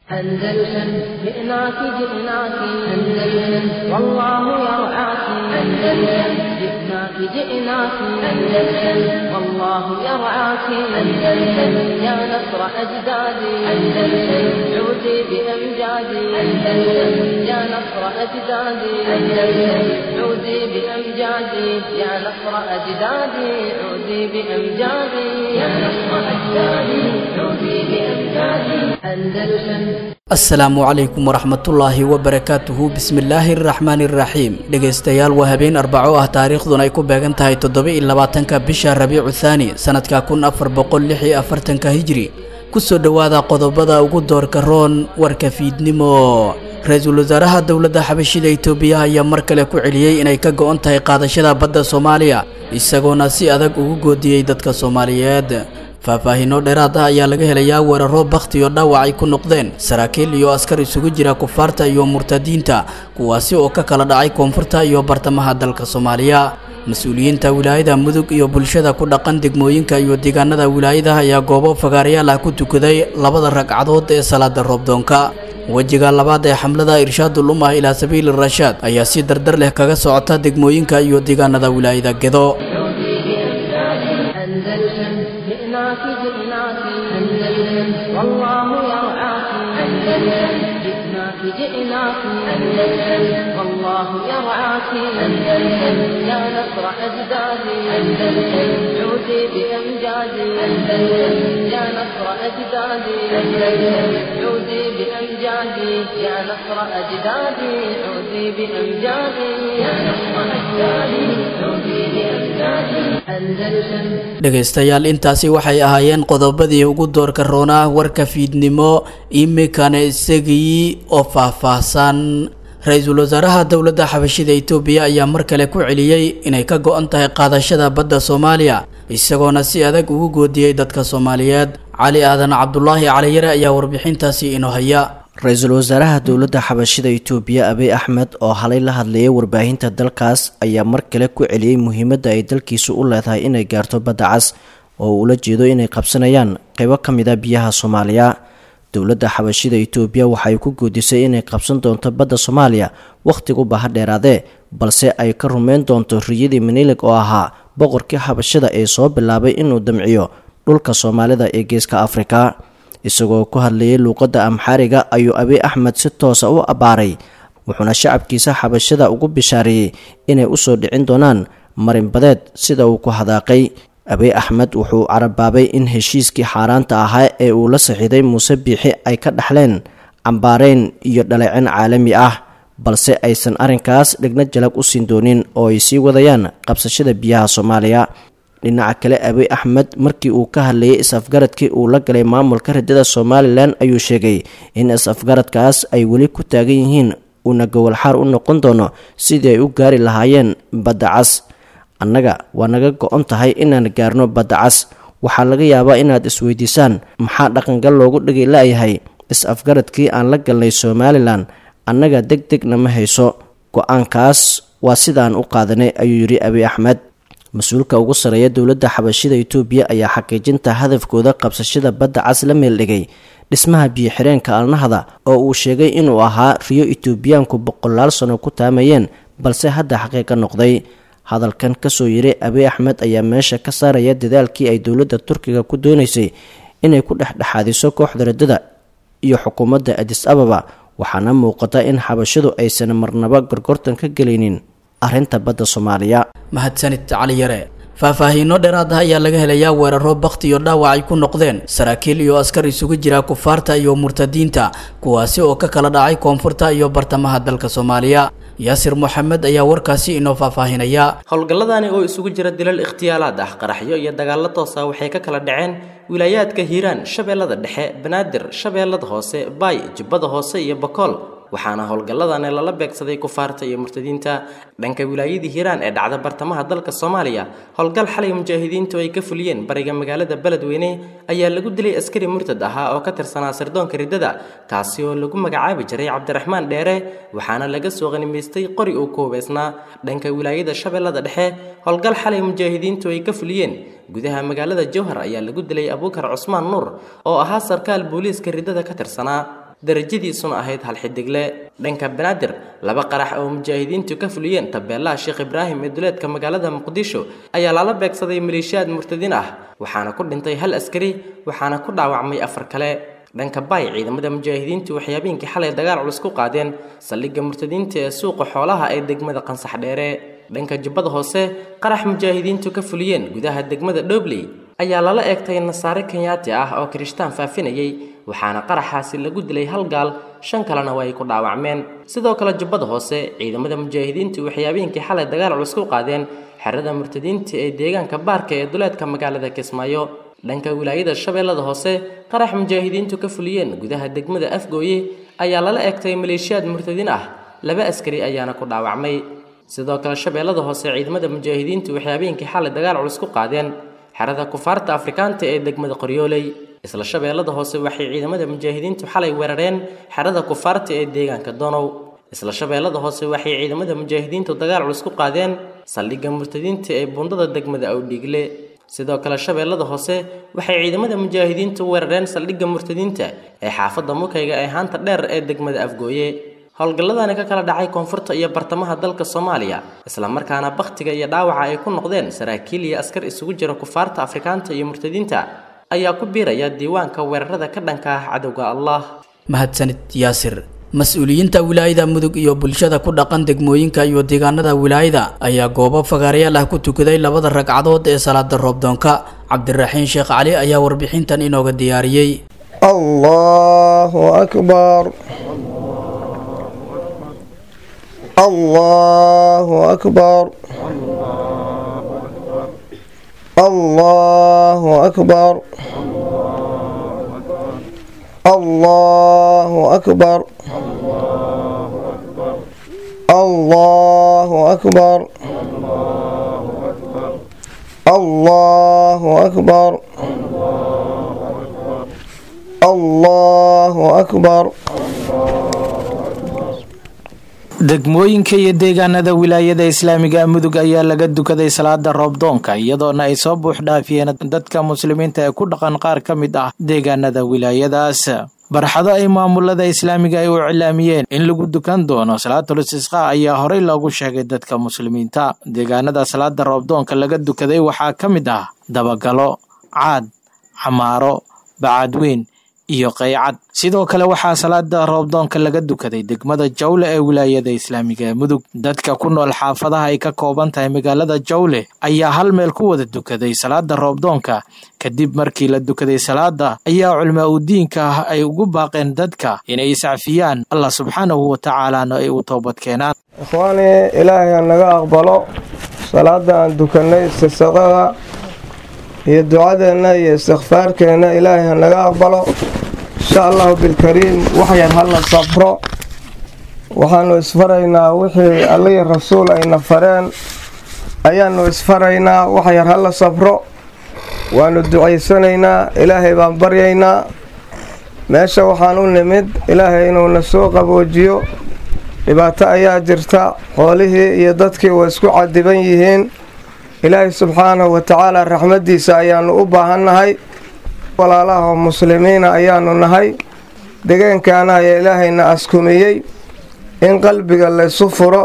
أندلسن جئناك جئناك أندلسن والله يرعاك أندلسن جئناك جئناك أندلسن والله يرعاك أندلسن يا نصر أجدادي أندلسن عودي بأمجادي أندلسن يا نصر أجدادي أندلسن عودي بأمجادي يا نصر أجدادي عودي بأمجادي يا نصر أجدادي عودي بأمجادي أندلسن asalaamu calaykum waraxmatullaahi wabarakaatuhu bismillaahi araxmaani iraxiim dhegaystayaal waa habeen arbaco ah taariikhduna ay ku beegan tahay toddoba-iyo labaatanka bisha rabiicu thaani sanadka kun afar boqol lix iyo afartanka hijri kusoo dhowaada qodobada ugu doorka roon warka fiidnimo ra-iisul wasaaraha dowladda xabashida itoobiya ayaa mar kale ku celiyey inay ka go-on tahay qaadashada badda soomaaliya isagoona si adag ugu goodiyey dadka soomaaliyeed faahfaahiino dheeraad ah ayaa laga helayaa weeraro bakhti iyo dhaawac ay ku noqdeen saraakiil iyo askar isugu jira kufaarta iyo murtadiinta kuwaasi oo ka kala dhacay koonfurta iyo bartamaha dalka soomaaliya mas-uuliyiinta wilaayada mudug iyo bulshada ku dhaqan degmooyinka iyo deegaanada wilaayadaha ayaa goobo fagaarayaal ah ku tukaday labada ragcadood ee salaada roobdoonka wejiga labaad ee xamlada irshaadul ummah ilaa sabiili rashaad ayaa si dardar leh kaga socota degmooyinka iyo deegaanada wilaayada gedo أندلسن جئناك جئناك أندلسن والله يرعاك أندلسن جئناك جئناك أندلسن والله يرعاك أندلسن يا نصر أجدادي أندلسن عودي بأمجادي أندلسن يا نصر أجدادي أندلسن عودي بأمجادي يا نصر أجدادي عودي بأمجادي يا نصر أجدادي عودي بأمجادي أندلسن dhegaystayaal intaasi waxay ahaayeen qodobadii ugu doorka roonaa warka fiidnimo imikana isagii oo faahfaahsan ra-iisul wasaaraha dowladda xabashida itoobiya ayaa mar kale ku celiyey inay ka go-an tahay qaadashada badda soomaaliya isagoona si adag ugu goodiyey dadka soomaaliyeed cali aadan cabdulaahi caliyare ayaa warbixintaasi inoo haya ra-iisul wasaaraha dowladda xabashida itoobiya abiy axmed oo halay la hadlayay warbaahinta dalkaas ayaa mar kale ku celiyey muhiimadda ay dalkiisu u leedahay inay gaarto badda cas oo ula jeedo inay qabsanayaan qeybo ka mid a biyaha soomaaliya dowladda xabashida itoobiya waxay ku goodisay inay qabsan doonto badda soomaaliya wakhtigu baha dheeraadee balse ay ka rumeyn doonto riyadii manilig oo ahaa boqorkii xabashida ee soo bilaabay inuu damciyo dhulka soomaalida ee geeska afrika isagoo ku hadlayay luuqadda amxaariga ayuu abiy axmed si toosa u abbaaray wuxuuna shacabkiisa xabashada ugu bishaareeyey inay usoo dhicin doonaan marinbadeed sida uu ku hadaaqay abiy axmed wuxuu carabaabay in heshiiskii xaaraanta ahaa ee uu la saxiiday muuse biixi ay ka dhaxleen cambaareyn iyo dhaleecin caalami ah balse aysan arrinkaas dhigna jalag u siin doonin oo ay sii wadayaan qabsashada biyaha soomaaliya dhinaca kale abiy axmed markii uu ka hadlayay is-afgaradkii uu la galay maamulka ridada somalilan ayuu sheegay in is-afgaradkaas ay weli ku taagan yihiin uuna gowalxaar u noqon doono sidii ay u gaari lahaayeen badda cas annaga waa naga go-on tahay inaan gaarno badda cas waxaa laga yaabaa inaad isweydiisaan maxaa dhaqangal loogu dhigay la-yahay is-afgaradkii aan la galnay somalilan annaga deg degna ma hayso go-aankaas waa sidaan u qaadanay ayuu yidhi abiy axmed mas-uulka ugu sareeya dowladda xabashida itoobiya ayaa xaqiijinta hadafkooda qabsashada badda cas la meeldhigay dhismaha biyo-xireenka alnahda oo uu sheegay inuu ahaa riyo itoobiyaanku boqolaal sano ku taamayeen balse hadda xaqiiqa noqday hadalkan kasoo yiri abiy axmed ayaa meesha ka saaraya dadaalkii ay dowladda turkiga ku doonaysay inay ku dhexdhexaadiso kooxda radada iyo xukuumadda adis ababa waxaana muuqata in xabashadu aysan marnaba gorgortan ka gelaynin arrinta badda soomaaliya mahadsanid cali yare faahfaahiino dheeraad ah ayaa laga helayaa weeraro bakhti iyo dhaawac ay ku noqdeen saraakiil iyo askar isugu jira kufaarta iyo murtadiinta kuwaasi oo ka kala dhacay koonfurta iyo bartamaha dalka soomaaliya yaasir moxamed ayaa warkaasi inoo faahfaahinaya howlgalladani oo isugu jira dilal ikhtiyaalaad ah qaraxyo iyo dagaallo toosa waxay ka kala dhaceen wilaayaadka hiiraan shabeellada dhexe banaadir shabeellada hoose baay jubbada hoose iyo bakool waxaana howlgalladani lala beegsaday kufaarta iyo murtadiinta dhanka wilaayadii hiiraan ee dhacda bartamaha dalka soomaaliya howlgal xalay mujaahidiintu ay ka fuliyeen bariga magaalada beledweyne ayaa lagu dilay askari murtad ahaa oo ka tirsanaa sirdoonka riddada kaasi oo lagu magacaabi jiray cabdiraxmaan dheere waxaana laga soo qanimaystay qori uu ku hubaysnaa dhanka wilaayada shabeellada dhexe howlgal xalay mujaahidiintu ay ka fuliyeen gudaha magaalada jowhar ayaa lagu dilay abuukar cusmaan nuur oo ahaa sarkaal booliiska riddada ka tirsanaa darajadiisuna ahayd hal xidigle dhanka banaadir laba qarax oo mujaahidiintu ka fuliyeen tabeelaha sheekh ibraahim ee duleedka magaalada muqdisho ayaa lala beegsaday maleeshiyaad murtadiin ah waxaana ku dhintay hal askari waxaana ku dhaawacmay afar kale dhanka baay ciidamada mujaahidiintu waxay habeenkii xalay dagaal culus ku qaadeen saldhigga murtadiinta ee suuqa xoolaha ee degmada qansax dheere dhanka jubbada hoose qarax mujaahidiintu ka fuliyeen gudaha degmada dhobley ayaa lala eegtay nasaare kenyaati ah oo kirishtaan faafinayay waxaana qaraxaasi lagu dilay hal gaal shan kalena waa ay ku dhaawacmeen sidoo kale jubbada hoose ciidamada mujaahidiintu waxay habeenkii xalay dagaal culus ku qaadeen xerada murtadiinta ee deegaanka baarka ee duleedka magaalada kismaayo dhanka wilaayada shabeellada hoose qarax mujaahidiintu ka fuliyeen gudaha degmada afgooye ayaa lala eegtay maleeshiyaad murtadiin ah laba askari ayaana ku dhaawacmay sidoo kale shabeellada hoose ciidamada mujaahidiintu waxay habeenkii xalay dagaal culus ku qaadeen xerada kufaarta afrikaanta ee degmada qoryooley isla shabeellada hoose waxay ciidamada mujaahidiintu xalay weerareen xerada kufaarta ee deegaanka donow isla shabeellada hoose waxay ciidamada mujaahidiintu dagaal culus ku qaadeen saldhigga murtadiinta ee buundada degmada awdhiigle sidoo kale shabeellada hoose waxay ciidamada mujaahidiintu weerareen saldhigga murtadiinta ee xaafadda mukayga ee haanta dheer ee degmada afgooye howlgalladani ka kala dhacay koonfurta iyo bartamaha dalka soomaaliya islamarkaana bakhtiga iyo dhaawaca ay ku noqdeen saraakiil iyo askar isugu jira kufaarta afrikaanta iyo murtadiinta ayaa ku biiraya diiwaanka weerarada ka dhanka ah cadowga allah mahadsanid yaasir mas-uuliyiinta wilaayada mudug iyo bulshada ku dhaqan degmooyinka iyo deegaanada wilaayada ayaa goobo fagaarayaal ah ku tukaday labada ragcadood ee salaada roobdoonka cabdiraxiin sheekh cali ayaa warbixintan inooga diyaariyey allahu akbar allahu akbar allahu akbar allahu akbar allahu akbar allahu akbar allahu akbar degmooyinka iyo deegaanada wilaayada islaamiga mudug ayaa laga dukaday salaada roobdoonka iyadoona ay soo buux dhaafiyeen dadka muslimiinta ee ku dhaqan qaar ka mid ah deegaanada wilaayadaas barxado ay maamulada islaamiga ay u cilaamiyeen in lagu dukan doono salaatul istisqa ayaa horey loogu sheegay dadka muslimiinta deegaanada salaada roobdoonka laga dukaday waxaa ka mid ah dabagalo caad xamaaro bacaadweyn iyo qaycad sidoo kale waxaa salaada roobdoonka laga dukaday degmada jawle ee wilaayada islaamiga ee mudug dadka ku nool xaafadaha ay ka kooban tahay magaalada jawle ayaa hal meel ku wada dukaday salaada roobdoonka kadib markii la dukaday salaada ayaa culmaa u diinka ah ay ugu baaqeen dadka inay iscafiyaan allah subxaanahu wa tacaalaana ay u toobad keenaan ikhwaani ilaahay ha naga aqbalo salaada aan dukanay istisaqada iyo ducadeenna iyo istikfaarkeenna ilaahay ha naga aqbalo insha allahu bilkariim waxyar hala sabro waxaanu isfaraynaa wixii allihii rasuul ayna fareen ayaanu isfaraynaa waxyar hala sabro waanu ducaysanaynaa ilaahay baan baryaynaa meesha waxaan u nimid ilaahay inuuna soo qaboojiyo dhibaato ayaa jirta xoolihii iyo dadkii way isku cadiban yihiin ilaahay subxaanahu wa tacaala raxmaddiisa ayaanu u baahannahay walaalaha muslimiina ayaanu nahay degaankaana ayaa ilaahayna askumiyey in qalbiga laysu furo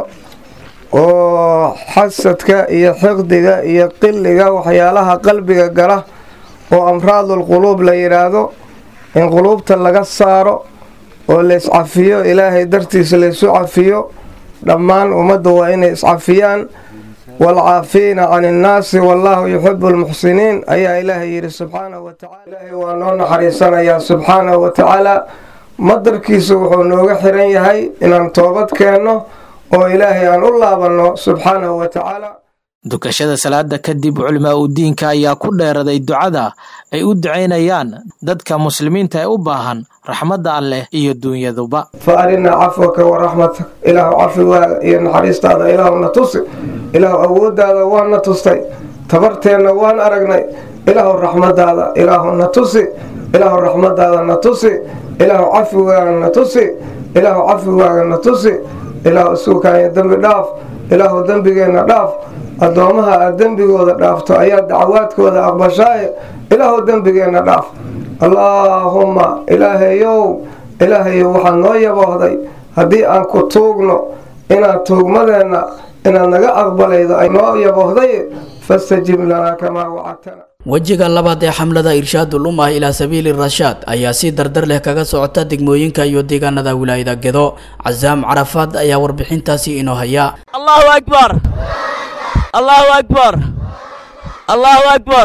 oo xasadka iyo xiqdiga iyo qilliga waxyaalaha qalbiga gala oo amraadul quluub la yidhaahdo in quluubta laga saaro oo layscafiyo ilaahay dartiisa laysu cafiyo dhammaan ummadda waa inay iscafiyaan waalcaafiina can innaasi wallaahu yuxibu almuxsiniin ayaa ilaahay yidhi subxaanahu wa tacala ilaahay waa noo naxariisanayaa subxaanahu wa tacaala madarkiisu wuxuu nooga xiran yahay inaan toobad keenno oo ilaahay aan u laabanno subxaanahu wa tacaala dukashada salaada kadib culimaa u diinka ayaa ku dheeraday ducada ay u ducaynayaan dadka muslimiinta ee u baahan raxmadda alleh iyo dunyaduba fa arinaa cafwaka wa raxmatak ilaahu cafigaaga iyo naxariistaada ilaahuna tusi ilaahu awooddaada waana tustay tabarteenna waan aragnay ilaahu raxmadaada ilaahuna tusi ilaahu raxmadaada na tusi ilaahu cafigaaga na tusi ilaahu cafigaaga na tusi ilaahu isuukaanya dembi dhaaf ilaahu dembigeenna dhaaf addoomaha aad dembigooda dhaafto ayaa dacwaadkooda aqbashaaye ilaahu dembigeenna dhaaf allaahumma ilaahayow ilaahayo waxaad noo yaboohday haddii aan ku tuugno inaad tuugmadeenna inaad naga aqbalaydo ay noo yaboohday fastajib lanaa kamaa wacadtana wejiga labaad ee xamlada irshaadul ummah ilaa sabiili rashaad ayaa si dardar leh kaga socota degmooyinka iyo deegaanada wilaayada gedo casaam carafaad ayaa warbixintaasi inoo haya allahu akbar allahu akbar allahu akbar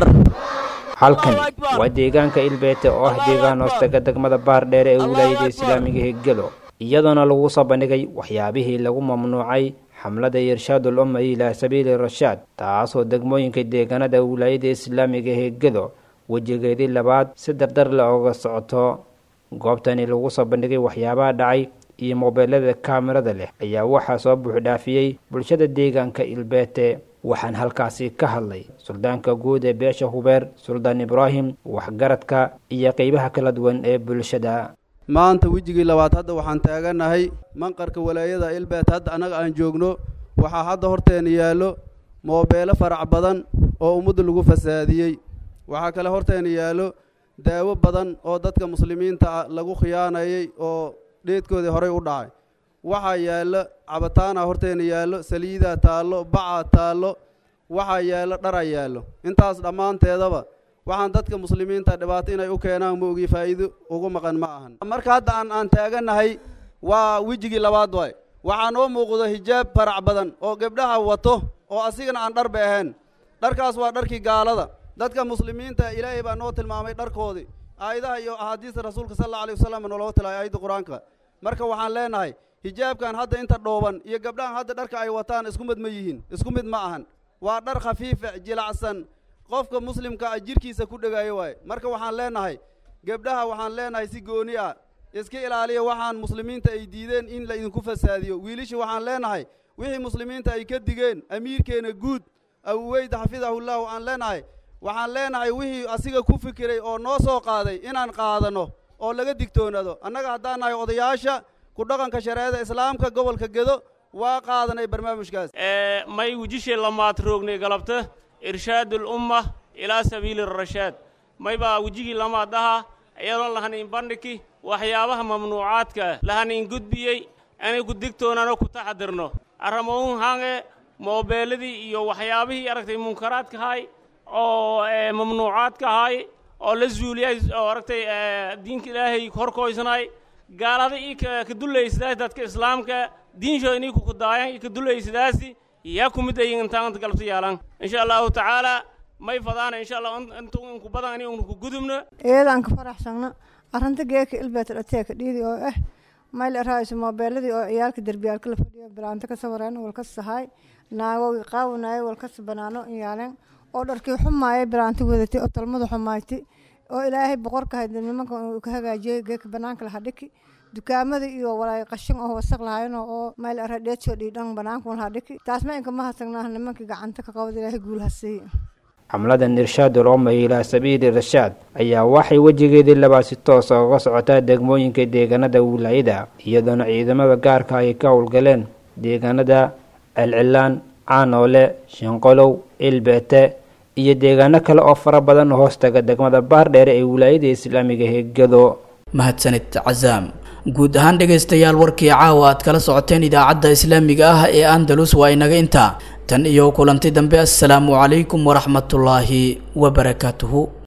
halkani waa deegaanka ilbeete oo ah deegaan hoostaga degmada baardheere ee wilaayada islaamiga ee gedo iyadoona lagu soo bandhigay waxyaabihii lagu mamnuucay xamlada irshaadul umma ilaa sabiili rashaad taasoo degmooyinka deegaanada wilaayada islaamiga ee gedo wejigeedii labaad si dardar le oga socoto goobtani lagu soo bandhigay waxyaabaha dhacay iyo moobeelada kaamirada leh ayaa waxaa soo buuxdhaafiyey bulshada deegaanka ilbeete waxaan halkaasi ka hadlay suldaanka guud ee beesha hubeer suldaan ibraahim waxgaradka iyo qeybaha kala duwan ee bulshada maanta wejigii labaad hadda waxaan taaganahay manqarka walaayada ilbeet hadda annaga aan joogno waxaa hadda horteena yaallo moobeelo farac badan oo ummadda lagu fasaadiyey waxaa kale horteena yaallo daawo badan oo dadka muslimiinta ah lagu khiyaanayay oo dheedkoodii horey u dhacay waxaa yaallo cabataana horteena yaallo saliidaa taallo bacaa taallo waxaa yaallo dharaa yaallo intaas dhammaanteedaba waxaan dadka muslimiinta dhibaato inay u keenaan ma ogi faa'iido ugu maqan ma ahan marka hadda aan aan taaganahay waa wejigii labaad waay waxaa noo muuqdo hijaab farac badan oo gabdhaha wato oo asigana aan dharba ahayn dharkaas waa dharkii gaalada dadka muslimiinta ilaahay baa noo tilmaamay dharkoodii aayadaha iyo axaadiista rasuulka sal alla alay wasalam naloo tilay aayadda qur-aanka marka waxaan leenahay hijaabkan hadda inta dhooban iyo gabdhahan hadda dharka ay wataan isku mid ma yihiin isku mid ma ahan waa dhar khafiifa jilacsan qofka muslimka ah jirkiisa ku dhegaayo waaye marka waxaan leenahay gabdhaha waxaan leenahay si gooni ah iska ilaaliya waxaan muslimiinta ay diideen in la idinku fasaadiyo wiilisha waxaan leenahay wixii muslimiinta ay ka digeen amiirkeena guud abuweyd xafidahullahu aan leenahay waxaan leenahay wixii asiga ku fikiray oo noo soo qaaday inaan qaadano oo laga digtoonaado annaga haddaan nahay odayaasha ku dhaqanka shareecada islaamka gobolka gedo waa qaadanay barnaamijkaas may wejishe lamaad roognay galabta irshaadul umma ilaa sabiili rashaad may baa wejigii lamaad aha iyadoon lahanin bandhigi waxyaabaha mamnuucaadka lahanin gudbiyey inay ku digtoonano ku taxadirno arramouhun hange moobeeladii iyo waxyaabihii aragtay munkaraadka hay oo mamnuucaadka ahay oo la zuuliyay oo aragtay diinka ilaahay horkoysnay gaalada ii ka dullaysadaas dadka islaamka diinshooda inii kukudaayan ii ka dullaysadaasi yaa ku mid ayin intaanta galabta yaalan insha allahu tacaala may fadaana insha allah intu inku badan ani unu ku gudubno iyadaan ka faraxsagno arrinta geeka ilbeet dhateeka dhiidi oo ah mayl arahayso moobeeladii oo ciyaalka derbiyaalka la fadhiyo bilaanto ka sawireen walkas sahay naagogi qaawanayo walkas banaano iyaalen oo dharkii xumaaya bilaanto wadatay oo talmada xumaaytay oo ilaahay boqorka hayd nimanka uu ka hagaajiyey geeka banaanka laha dhiki dukaamada iyo walaay qashin oo wasaq lahayn oo mayl ara dheedsoo dhiidhan banaanka laha dhiki taas ma inka ma hasagnaa nimankii gacanta ka qabad ilaahay guul hasiiye xamladan irshaadul umma ilaa sabiili rashaad ayaa waxay wejigeedii labaad si toosa uga socotaa degmooyinka deegaanada wilaayada iyadoona ciidamada gaarka ay ka howlgaleen deegaanada celcilaan caanoole shinqolow ilbeete iyo deegaano kale oo fara badan hoostaga degmada baardheere ee wilaayada islaamiga heegado mahadsanid casaam guud ahaan dhegaystayaal warkii caawa aad kala socoteen idaacadda islaamiga ah ee andalus waa inaga intaa tan iyo kulanti dambe assalaamu calaykum waraxmatullaahi wabarakaatuhu